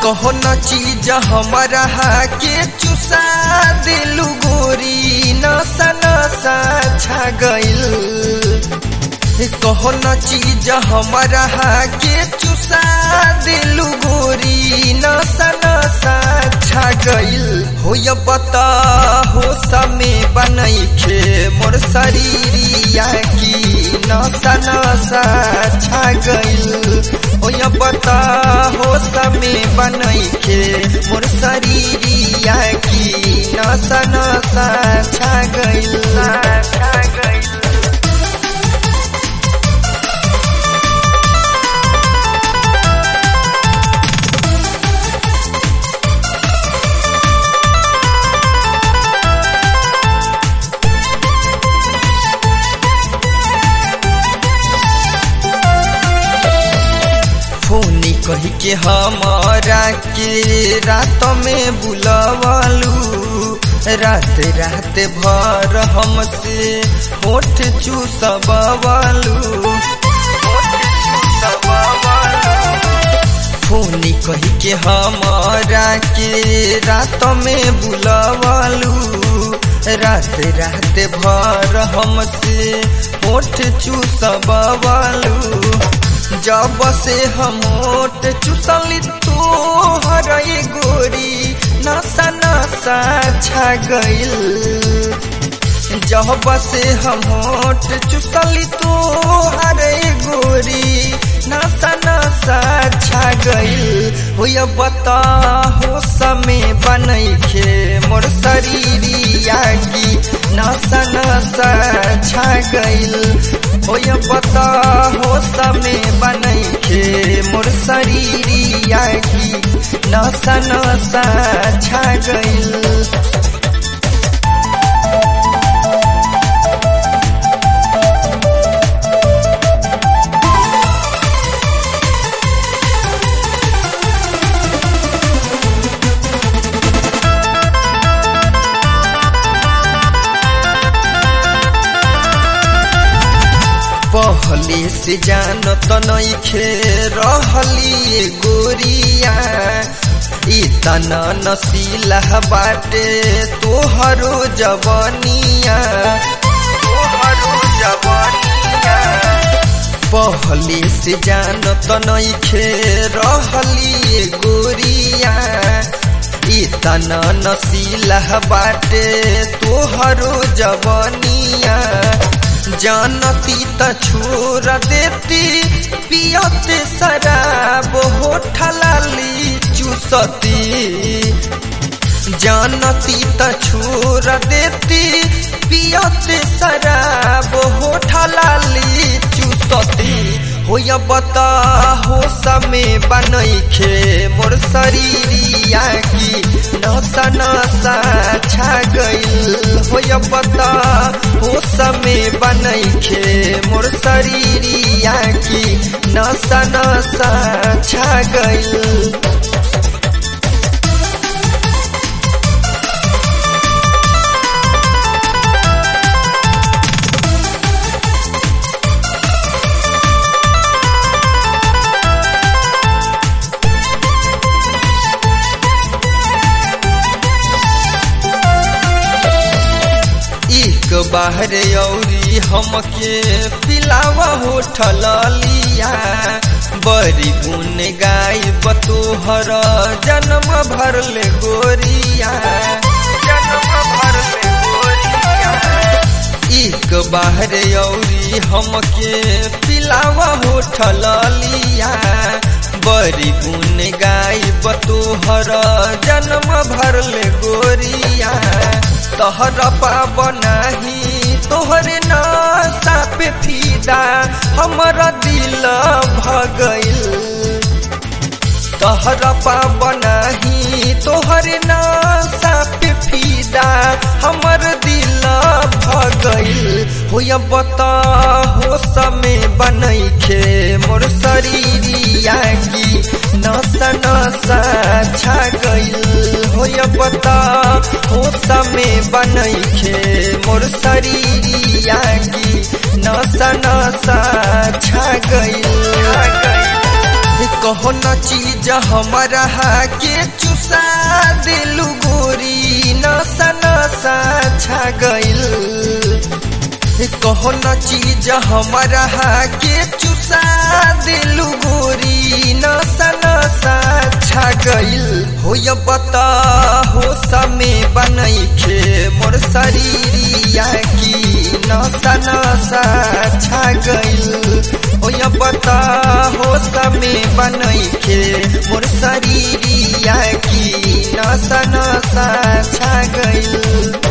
कहो न चीज हमारा के चुसा दिलु गोरी नसा नसा छा गइल कहो न चीज हमारा के चुसा दिलु गोरी नसा नसा छा गइल हो या बता हो समय बनई खे मोर शरीरिया की नसा नसा छा गइल हो या बता हो समय बनई खे मोर शरीरिया की नसा नसा छा गइल छा गइल फोनी कही के हमारा के रात में बुलवलू रात रात भर हमसे होठ चूसबलू फोनी कही के हमारा के रात में बुलवलू रात रात भर हमसे होठ चूसबलू जब से हम ओट चुसली तो हर गोरी नशा नशा छा गइल जब से हम ओट चुसली तो हर गोरी नशा नशा छा गइल हो बता हो समय बनई खे मोर शरीरिया की नशा नशा छा गइल हो बता हो समय बनई खे मोर शरीरिया की नशा नशा छा गइल पहले से जानत नइखे रहली गोरिया इतना नसीला बाटे तोहरो जवनिया तोहरो जवनिया पहले से जानत नइखे रहली गोरिया इतना नसीला बाटे तोहरो जवनिया जानती त छोड़ देती पियते शराब होठलाली चूसती जानती त छोड़ देती पियते शराब होठलाली चूसती हो बता हो समय बनई खे मोर शरीरिया की नशा नशा छा गइल हो बता हो समय बनई खे मोर शरीरिया की नशा नशा छा गइल एक बाहर औरी हमके पिलावा होठल लिया बड़ी गुन गाय बतोहर जन्म भर ले गोरिया जन्म भर ले गोरिया एक बाहर औरी हमके पिलावा होठल लिया बड़ी गुन गाय बतोहर जन्म भर ले गोरिया तोहर पाबनाही तोहरे नासा पे फीदा हमर दिल भगइल तोहर पाबनाही तोहरे नासा पे फीदा हमर दिल भगइल हो बता हो समय बनई खे मोर शरीरिया की नशा नशा छा गइल हो बता हो समय बनई खे मोर शरीरिया की नशा नशा छा गइल कहो न चीज हमारा के चुसा दिलु गोरी नसा नसा छा गइल कहो न चीज हमारा के चुसा दिलु गोरी नसा नसा छा गइल हो या बता हो समय बनई खे मोर शरीरिया की नसा नसा छा गइल हो या बता हो समय बनई खे मोर शरीरिया की नसा नसा छा गइल